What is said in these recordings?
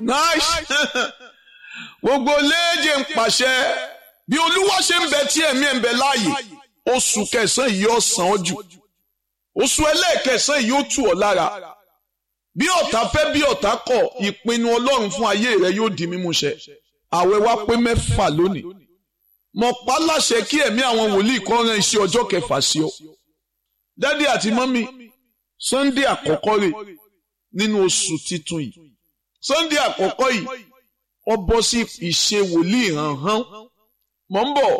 nice gbogbo léèjì ń pàṣẹ bí olúwa ṣe ń bẹ tí ẹ̀mí ẹ̀ ń bẹ láàyè oṣù kẹsàn-án yìí yóò sàn ọ́ jù oṣù ẹlẹ́ẹ̀kẹsàn-án yìí yóò tù ọ́ lára bí ọ̀tá fẹ́ bí ọ̀tá kọ̀ ìpinnu ọlọ́run fún ayé rẹ yóò di mímúṣẹ àwẹ̀ wa pé mẹ́fà lónìí mo pa láṣẹ kí ẹ̀mí àwọn wòlíì kan rán iṣẹ́ ọjọ́ kẹfà sí ọ dádì àti mọ́mí sunday àkọ́kọ́ rẹ̀ nínú oṣù titun yìí sunday àkọ́kọ́ yìí ó bọ́ sí ìṣe wòlíì hànhán mọ̀ ń bọ̀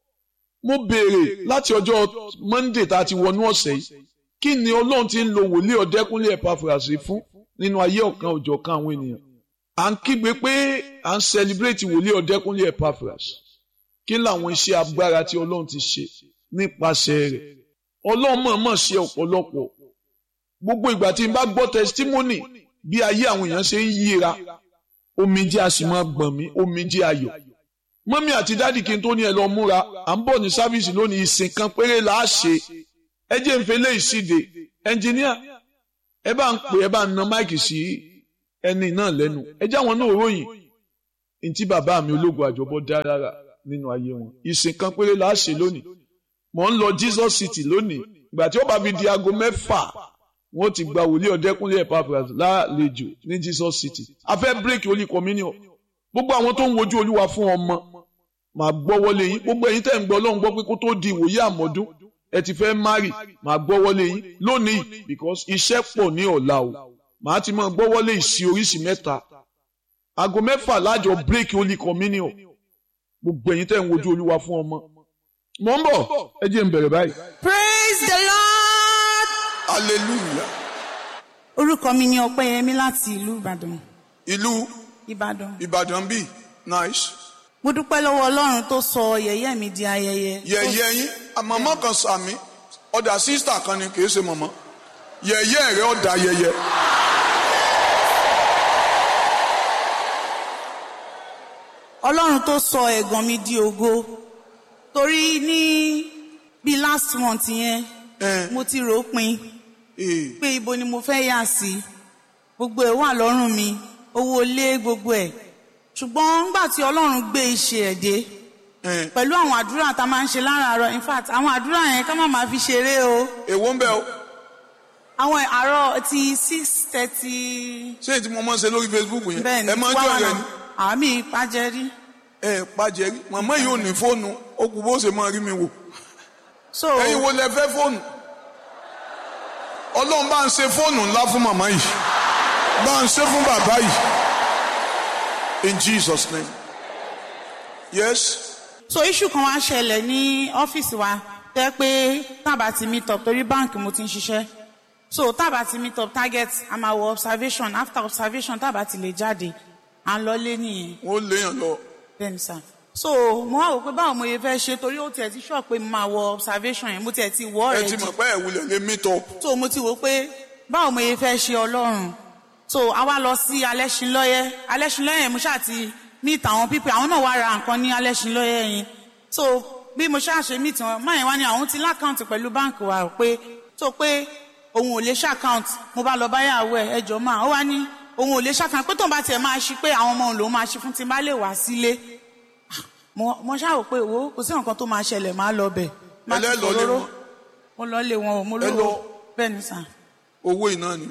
mo béèrè láti ọjọ́ monday tá a ti wọnú ọ̀sẹ̀ yìí kí ni ọlọ́run ti ń lo wòlíì ọ̀dẹ́kúnlé ẹ̀pàfùràsì fún nínú ayé ọ̀kan òjọ̀kan àwọn ènìyàn à ń kígbe pé à ń celebrate wòlíì ọ̀dẹ́kúnlé ẹ̀pàfùràsì kí làwọn iṣẹ́ agbára tí ọlọ́run ti ṣe nípasẹ̀ rẹ̀ ọlọ́run mọ̀ọ́mọ̀ ṣe ọ̀pọ̀lọpọ̀ gbogbo ìgbà tí n bá gbọ́ testimony bí ayé àwọn èèyàn ṣe ń yíra omijé a sì máa gbọ̀n mí omijé ayọ̀ mọ́mí àti dádì kí n tó ní ẹ lọ múra à ń bọ̀ ní sáfíìsì lónìí ìsìn kan péré là á ṣe ẹ jẹ́ ń fẹlẹ́ ìsíde ẹnjìníà ẹ bá ń pè ẹ bá ń na máìkì sí ẹni náà lẹ́nu ẹ jẹ́ àwọn náà ròyìn ntí bàbá mi ológun àjọbọ dá rárá nínú ayé wọn ìsìn kan péré là á ṣe lónìí mò ń lọ Jesus City lónìí ìgbà tí ó bá fi di aago mẹ́fà wọ́n ti gba wòlíì ọ̀dẹ́kúnlé Epaphras lálejò ní Jesus City a fẹ́ bírèkì holy communion gbogbo àwọn tó ń wojú olúwa fún ọmọ màá gbọ́ wọlé yín gbogbo ẹ̀yin tẹ́ ń gbọ́ ọlọ́run gbọ́ pé kó tó di ìwòye àmọ́dún ẹ ti fẹ́ márì màá gbọ́ wọlé yín lónìí because iṣẹ́ pọ̀ ní ọ̀la o màá ti máa gbọ́ wọlé ìsí oríṣi mẹ́ta aago mẹ́fà lájọ bírèkì holy communion gbogbo ẹ̀yin tẹ́ ń wojú olúwa fún ọmọ mò ń bọ̀ ẹ jẹ́ n bẹ̀rẹ̀ báyìí. praise the lord. hallelujah. orúkọ mi ni ọpẹ́yẹmí láti ìlú ìbàdàn. ìlú ìbàdàn. ìbàdàn bíi nice. mo dúpẹ́ lọ́wọ́ ọlọ́run tó sọ yẹ̀yẹ́ mi di ayẹyẹ. yẹ̀yẹ́ yín àmọ́mọ́ kan sàmí ọ̀dà sísítà kan ni kì í ṣe mọ̀mọ́ yẹ̀yẹ́ rẹ̀ ọ̀dà yẹ̀yẹ́. ọlọ́run tó sọ ẹ̀gàn mi di ògo torí ní bíi last month yẹn Eh. mo ti rò ó pin Eh, pé ibo ni mo fẹ́ yà sí gbogbo ẹ̀ wà lọ́rùn mi owó ilé gbogbo ẹ̀ ṣùgbọ́n nígbà tí ọlọ́run gbé iṣẹ́ ẹ̀ dé eh. pẹ̀lú àwọn àdúrà tá a máa ń ṣe láràárọ̀ in fact àwọn àdúrà yẹn ká má máa fi ṣeré o èwo ń bẹ o àwọn àárọ̀ ti six thirty ṣé èyí tí mo máa ń ṣe lórí Facebook yẹn bẹ́ẹ̀ ni ẹ máa ń jọ rẹ ni àmì ìpàjẹ́rí ẹ pàjẹ́ rí màmá yìí ò ní fóònù ó kù bó ṣe máa rí mi wò so ẹ̀yin wo lẹ fẹ́ fóònù ọlọ́run bá ń ṣe fóònù ńlá fún màmá yìí bá ń ṣe fún bàbá yìí in Jesus name yes so issue kan wá ṣẹlẹ̀ ní ọ́fíìsì wa tẹ́ pé tábà ti meet up torí báǹkì mo ti ń ṣiṣẹ́ so tábà ti meet up target a máa wọ observation after observation tábà ti lè jáde à ń lọlé nìyẹn wọ́n léèyàn lọ bẹ́ẹ̀ni sá so mo wá wò pé báwo mo yẹ fẹ́ ṣe torí ó tiẹ̀ ti sọ pé mo máa wọ observation yẹn mo tiẹ̀ ti wọ́ ẹ ọ̀rẹ́ ti jù mọ̀ pé ẹ̀ wulẹ̀ lé meet up so mo ti wò pé báwo mo yẹ fẹ́ ṣe ọlọ́run so a wá lọ sí alẹ́sìnlọ́yẹ́ alẹ́sìnlọ́yẹ́ yẹn mo ṣáà ti meet àwọn pípẹ́ àwọn náà wá ra nǹkan ní alẹ́sìnlọ́yẹ́ yẹn so bí mo ṣáà ṣe meet wọn máyẹn wá ní àwọn ti lákàntì pẹ̀lú báǹkì wa rò pé so pé òun ò lè ṣàkáǹtì mo bá lọ báyàwó ẹ̀ ẹjọ́ máa ó wá ní òun ò lè ṣàkáǹtì pé tóun bá tiẹ̀ máa ṣí pé àwọn ọmọ òun lòún máa ṣí fún tí n bá lè wá sílé mo mo ṣáà rò pé wo kò sí nǹkan tó máa ṣẹlẹ̀ máa lọ bẹ̀ máa ti Ẹlẹ́ lọ lé fòróró. wọn. mo lọ lé wọn o mo Ẹ lọ lọ. bẹ́ẹ̀ ni sàn owó iná ni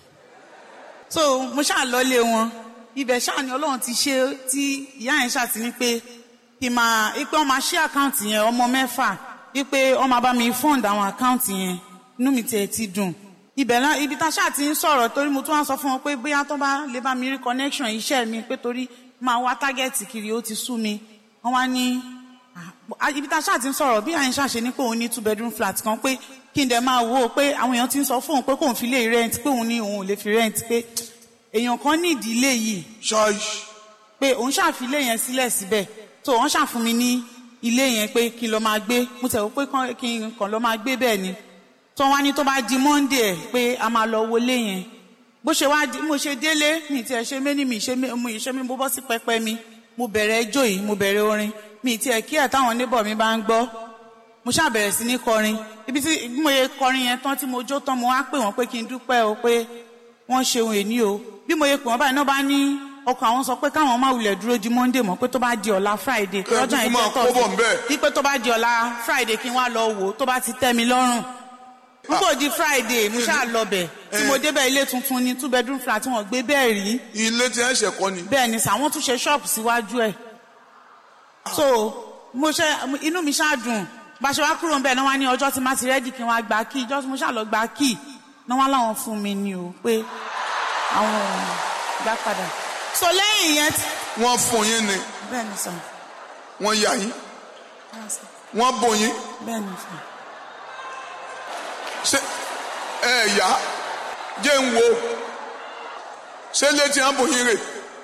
so mo ṣáà lọlé wọn ibẹ̀ ṣáà ni ọlọ́run ti ṣe tí ìyá yẹn ṣáà ti ní pé kí n máa ipe ọmọ ṣí àkáǹtì yẹn ọmọ mẹ́fà ipe ọmọ bá mi fund àwọn àkáǹtì yẹn inú mi tiẹ̀ ti dùn ibẹ̀ náà ibi tá a ṣáà ti ń sọ̀rọ̀ torí mo tún wá sọ fún wọn pé bóyá tó bá lè bá mi rí connection iṣẹ́ mi pé torí máa wá tágẹ́ẹ̀tì kiri ó ti sú mi wọ́n wá ní ah, ibi tá a ṣáà ti ń sọ̀rọ̀ bí àyìn ṣàṣe ní pé òun ní two bedroom flat kan pé kí n dẹ̀ máa wò ó pé àwọn èèyàn ti ń sọ fún òun pé kóun fi lè rent pé òun ní òun ò lè fi rent pé èèyàn kan ní ìdílé yìí ṣáì pé òun ṣàfi ilé yẹn sílẹ̀ síbẹ̀ tó wọ́n ṣàfún mi ní ilé yẹn pé kí n lọ máa gbé mo tẹ̀ wọ́n pé kán- kí n kàn lọ máa gbé bẹ́ẹ̀ ni tó wá ní tó bá di monday ẹ̀ pé a máa lọ wọlé yẹn bó ṣe wá di mo ṣe délé mi tiẹ̀ ṣe méní mi ṣe mé- mo ìṣe mi mo bọ́ sí pẹpẹ mi mo bẹ̀rẹ̀ ẹjọ́ yìí mo bẹ̀rẹ̀ orin mi tiẹ̀ kí ẹ̀ táwọn neighbor mi bá ń gbọ́ mo ṣáà bẹ̀rẹ̀ sí ní kọrin ibi tí bí mo yẹ kọrin yẹn tán tí mo jó tán mo wá pè wọ́n pé kí n dúpẹ́ o pé wọ́n ṣe ohun èní o bí mo yẹ pè wọ́n báyìí náà bá ní ọkọ àwọn sọ pé káwọn má wulẹ̀ dúró di monday mọ́ pé tó bá di ọ̀la friday pé Ẹ ọjọ́ kúkú yẹn máa jẹ́ kó bọ̀ tọ́sí ńbẹ̀. wípé tó bá di ọ̀la friday kí n wá lọ wò ó tó bá ti tẹ́ mi lọ́rùn nígbà di friday mo ṣáà lọ bẹ̀ tí mo débẹ̀ ilé tuntun ni two bedroom flat tí wọ́n gbé bẹ́ẹ̀ rí ilé tí ẹ ṣe kọ́ ni. bẹ́ẹ̀ ni sàwọn tún ṣe ṣọ́ọ̀bù síwájú ẹ̀ so mo ṣe inú mi ṣáà dùn bá a ṣe wá kúrò ńbẹ̀ náà wá ní ọjọ́ tí má ti rẹ́dì kí n wá gba kí ìjọ́ tí mo ṣáà lọ gba kí náà wá láwọn fún mi ni o pé àwọn ò gbà padà so lẹ́yìn yẹn tí- wọ́n fún yín ni bẹ́ẹ̀ ni sàn wọ́n yà yín wọ́n bò yín bẹ́ẹ̀ ni sàn ṣé ẹ yá jẹ́ ń wo ṣé létí à ń bò yín rè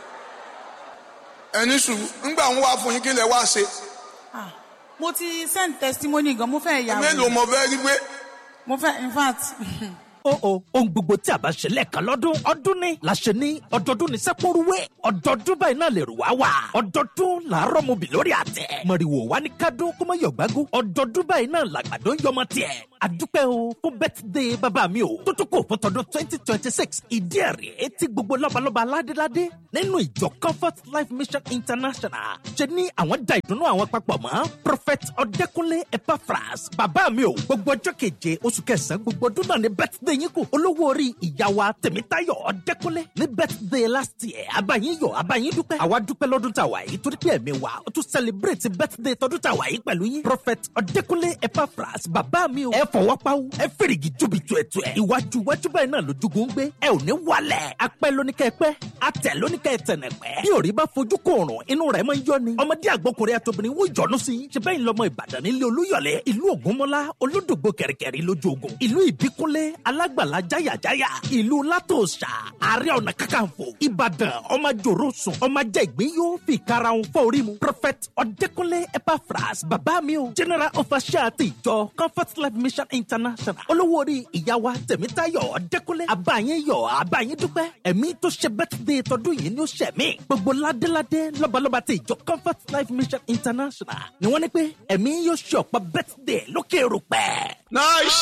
ẹni sùn ńgbà ń wá fún yín kí lẹ wá ṣe ah mo ti send testimony gan mo fẹ́ yà mélòó wò mo fẹ́ rí pé mo fẹ́ in fact ó o ohun gbogbo tí a bá ṣe lẹ́ẹ̀kan lọ́dún ọdún ni la ṣe ní ọdọọdún ní sẹ́pọ̀rúwé ọdọọdún báyìí náà lè rù wá wà ọdọọdún làárọ̀ mo bì lórí àtẹ mọ̀rìwò wá ní kádún kó má yọ̀gbágún ọdọọdún báyìí náà làgbàdo ń yọmọ tiẹ̀ àdúpẹ́ o fún bẹ́tìdé bàbá mi o tó tó kò fún tọdún twenty twenty six ìdí ẹ̀rí etí gbogbo lọ́balọ́ba aládéládé nínú ìjọ comfort life mission international ṣe ní àwọn da ìdùnnú àwọn papọ̀ mọ́ prophet ọ̀dẹ́kunlé epaphras bàbá mi o gbogbo ọjọ́ keje oṣù kẹsàn-án gbogbo ọdún náà ní bẹ́tìdé yín kù olówó orí ìyá wa tèmítayọ̀ ọ̀dẹ́kunlé ní bẹ́tìdé last year abayin yọ̀ abayin dúpẹ́ àwa dúpẹ́ lọ́dún tá a wà yìí torí pé ẹ̀mí wa ó tún celebrate bẹ́tìdé tọdún tá a wà yìí pẹ̀lú yín prophet ọ̀dẹ́kunlé epaphras bàbá mi o ẹ fọwọ́ pawú ẹ fèrègì júbi tuẹ̀tuẹ̀ iwájú iwájú báyìí náà lójúgun ń gbé ẹ ò ní wálẹ̀ apẹ́ lóníkẹ́ pẹ́ atẹ̀ lóníkẹ́ tẹ̀nẹ̀pẹ́ bí òrí bá fojú kòrùn inú rẹ̀ máa ń yọ ni ọmọdé àgbọkùnrin àtobìnrin wọ́n jọ̀nù sí i ṣe bẹ́ẹ̀ ń lọ́mọ ìbàdàn nílé olúyọ̀lé ìlú ògúnmọ́lá olódògbò kẹ̀rìkẹ̀rì lójú ogun ìlú ìbíkúnlé alágbàlá jáyàjáyà ìlú látòṣà ààrẹ ọ̀nà kakanfò ìbàdàn ọmọ jòrò sùn ọmọ jẹ́ ìgbín yóò fi karahun fọ́ orí mu prophet ọ̀dẹ́kúnlé epaphras bàbá mi o general official ti ìjọ comfort life mission international olówó orí ìyá wa tẹ̀mítayọ̀ ọ̀dẹ́kúnlé àbáyín yọ̀ àbáyín dúpẹ́ ẹ̀mí tó ṣe birthday tọdún yìí ni ó ṣẹ̀ mí gbogbo ládéládé lọ́balọ́ba ti ìjọ comfort life mission international ni wọ́n ní pé ẹ̀mí yóò ṣe ọ̀pọ̀ birthday lókè rúpẹ́. nice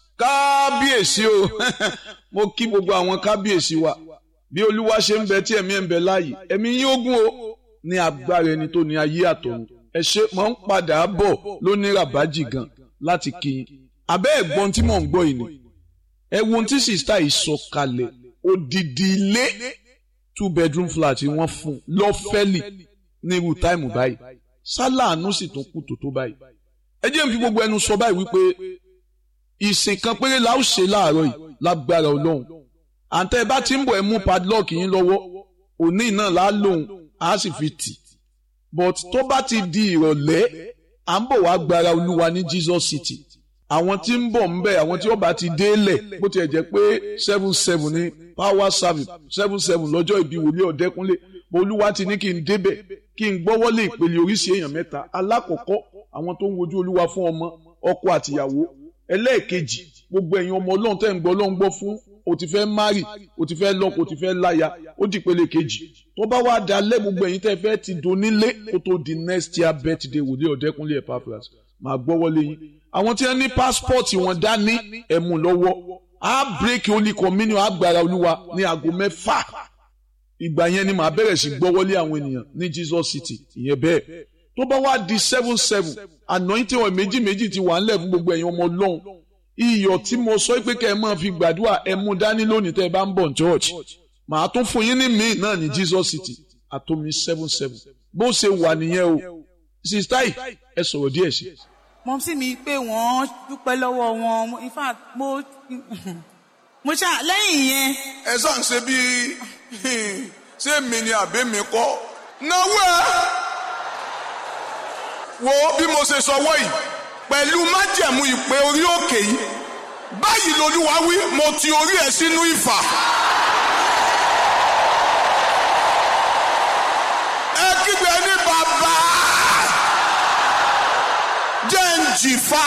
kábíyèsí o mo kí gbogbo àwọn kábíyèsí wa bí olúwa ṣe ń bẹ tí ẹ̀mí ẹ̀ ń bẹ láàyè ẹ̀mí yín ogún o ní agbára ẹni tó ní ayé àtọ̀run ẹ ṣe mọ̀ ń padà bọ̀ lóní ràbájì gan láti kí yín abẹ́ ẹ̀gbọ́n tí mò ń gbọ́ yìí ni ẹ wo ohun tí sista yìí sọ kalẹ̀ odidi ilé two bedroom flat tí wọ́n fún lọ́fẹ́lì ní irú táìmù báyìí sálàánú sì tún kù tó tó báyìí ẹ jẹ́ n fi gbogbo ẹnu sọ báyìí wípé ìsìn kan péré la ó ṣe láàárọ̀ yìí lágbára ọlọ́run àǹtẹ̀ ẹ bá ti ń bọ̀ ẹ mú padlock yín lọ́wọ́ òní náà lá lòun á sì fi tì but tó bá ti di ìrọ̀lẹ́ à ń bọ̀ wá gbára olúwa ní Jesus City àwọn tí ń bọ̀ ń bẹ̀ àwọn tí ó bá ti délẹ̀ bó tiẹ̀ jẹ́ pé seven seven ní power service seven seven lọ́jọ́ ìbí wòlíì ọ̀dẹ́kúnlé olúwa ti ní kí n débẹ̀ kí n gbọ́wọ́lé ìpele oríṣi èèyàn mẹ́ta alákọ̀ọ́kọ́ àwọn tó ń wojú olúwa fún ọmọ ọkọ àtìyàwó ẹlẹ́ẹ̀kejì gbogbo ẹ̀yin ọmọ ọlọ́run tẹ́ ń gbọ́ ọlọ́run gbọ́ fún o ti fẹ́ mari o ti fẹ́ lọ́kọ o ti fẹ́ láya ó di ìpele kejì tó bá wá dalẹ̀ gbogbo ẹ̀yin tẹ́ fẹ́ ti donílé kó tó di next year birthday wòlíì ọ̀dẹ́kúnlé Epaphras máa gbọ́wọ́lé yín àwọn tí wọ́n ní pásítọ̀tì wọn dání ẹ̀mú lọ́wọ́ á bírèkì holy communion agbára olúwa ní aago mẹ́fà ìgbà yẹn ni màá bẹ̀rẹ̀ sí gbọ́wọ́lé àwọn ènìyàn ní Jesus City ìyẹn bẹ́ẹ̀ tó bá wá di seven seven anointing oil méjì méjì ti wà ńlẹ̀ fún gbogbo ẹ̀yin ọmọ ọlọ́run iyọ̀ tí mo sọ pé kẹ́ ẹ máa fi gbàdúrà ẹ mú dání lónìí tẹ́ ẹ bá ń bọ̀ ní church màá tún fún yín ní míì náà ní Jesus City àtomi seven seven bó ṣe wà nìyẹn o sista yìí ẹ sọ̀rọ̀ díẹ̀ sí. mọ sí mi pé wọ́n dúpẹ́ lọ́wọ́ wọn mo- in fact mo mo ṣá lẹ́yìn yẹn ẹ sàn ṣe bí ṣé mi ni àbí mi kọ́ náwó ẹ wo bí mo ṣe sọ wọ́ yìí pẹ̀lú májẹ̀mú ìpè orí òkè yìí báyìí lolúwa wí mo ti orí ẹ sínú ìfà. ẹ kígbe ní bàbá jẹ́ ń jìfà.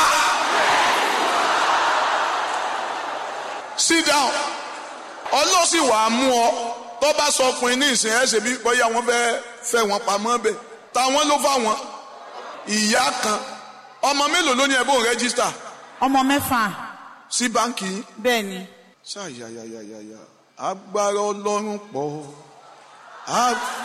sit down ọlọ́sìn wàá mú ọ tó bá sọ ọkùnrin ní ìsìn ẹ̀ ṣe bí bóyá wọ́n fẹ́ fẹ́ wọn pamọ́ bẹ̀ táwọn ló fà wọ́n ìyá kan ọmọ mélòó ló ní ẹ̀bùn rẹ́gísítà ọmọ mẹ́fà sí báǹkì yín. bẹ́ẹ̀ ni ṣáàyàyàyàyà agbára ọlọ́run pọ̀ á